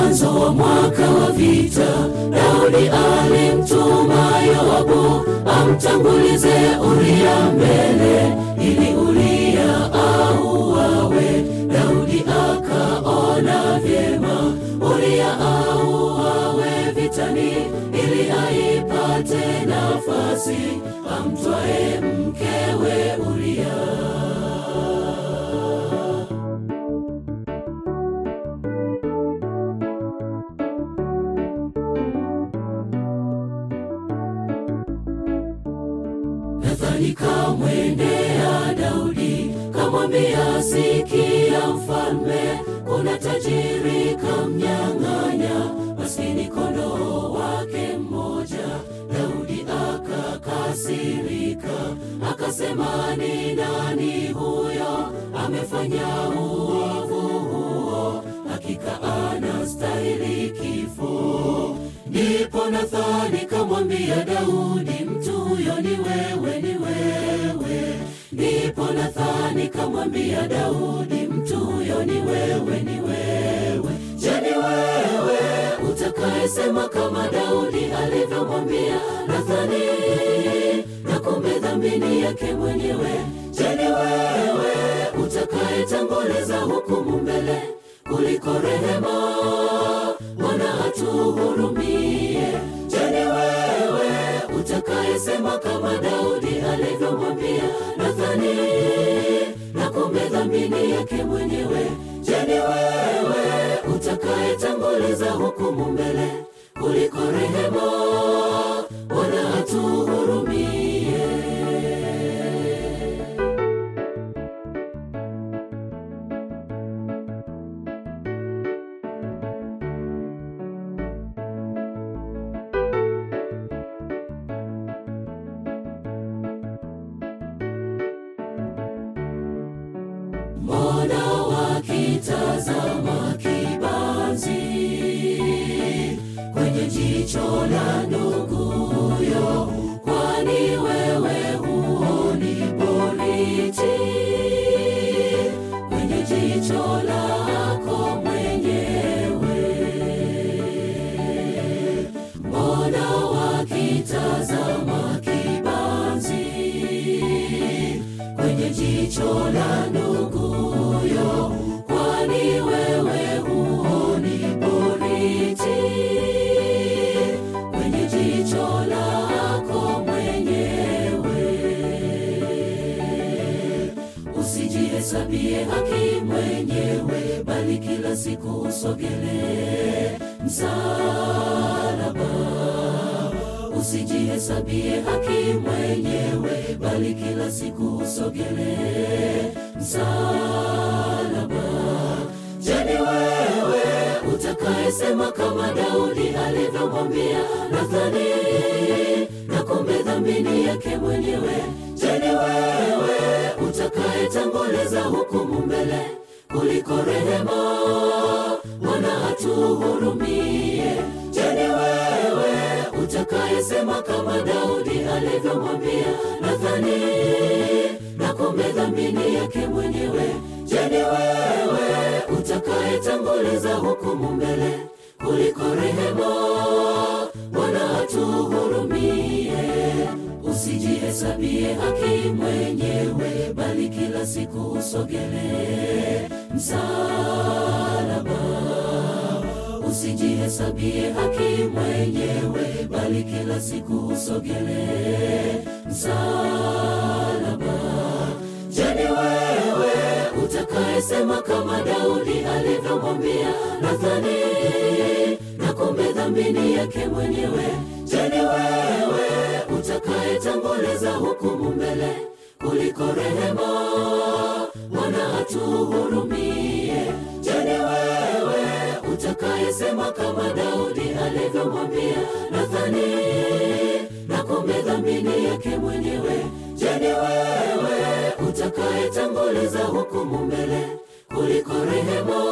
mwanzo wa mwaka wa vita, Daudi alimtuma Yoabu amtangulize Uria mbele, ili Uria auawe. Daudi akaona vyema Uria auawe vitani, ili aipate nafasi amtwae mkewe Uria. Nathani kamwendea Daudi kamwambia, sikia mfalme, kuna tajiri kamnyang'anya maskini kondoo wake mmoja. Daudi akakasirika, akasema, ni nani huyo amefanya uovu huo? Hakika anastahili kifo. Ndipo Nathani kamwambia Daudi, mtu huyo ni wewe, ni wewe. Ndipo Nathani kamwambia Daudi, mtu huyo ni wewe, ni wewe. Je, ni wewe utakayesema kama Daudi alivyomwambia Nathani, na kumbe dhambini yake mwenyewe? Je, ni wewe utakayetanguliza hukumu mbele kuliko rehema? Bwana atuhurumie. Je, ni wewe utakayesema kama Daudi alivyomwambia Nathani, na kumbe dhambini yake mwenyewe? Je, ni wewe utakayetanguliza hukumu mbele kuliko rehema? Bwana atuhurumie. Mbona wakitazama kibanzi kwenye jicho la nduguyo? Kwani wewe huoni boriti kwenye jicho lako mwenyewe? Mbona wakitazama kibanzi kwenye jicho la nduguyo? Kwani wewe huoni boriti kwenye jicho lako mwenyewe? Usijihesabie haki mwenyewe, bali kila siku usogelee msalaba. Usijihesabie haki mwenyewe, bali kila siku usogelee msalaba. Je, ni wewe utakayesema kama Daudi alivyomwambia Nathani, na kumbe dhambini yake mwenyewe? Je, ni wewe utakayetanguliza hukumu mbele kuliko rehema? Bwana atuhurumie. Je, ni wewe utakayesema kama Daudi alivyomwambia Nathani, na kumbe dhambini yake mwenyewe? Je, ni wewe utakayetanguliza hukumu mbele kuliko rehema? Bwana atuhurumie. Usijihesabie haki mwenyewe, bali kila siku usogelee msalaba. Usijihesabie haki mwenyewe, bali kila siku usogelee msalaba. Je, ni wewe utakayesema kama Daudi alivyomwambia Nathani, na kumbe dhambini yake mwenyewe? Je, ni wewe utakayetanguliza hukumu mbele kuliko rehema? Bwana atuhurumie. Je, ni wewe utakayesema kama Daudi alivyomwambia Nathani, na kumbe dhambini yake mwenyewe? Je, ni wewe utakayetanguliza hukumu mbele kuliko rehema?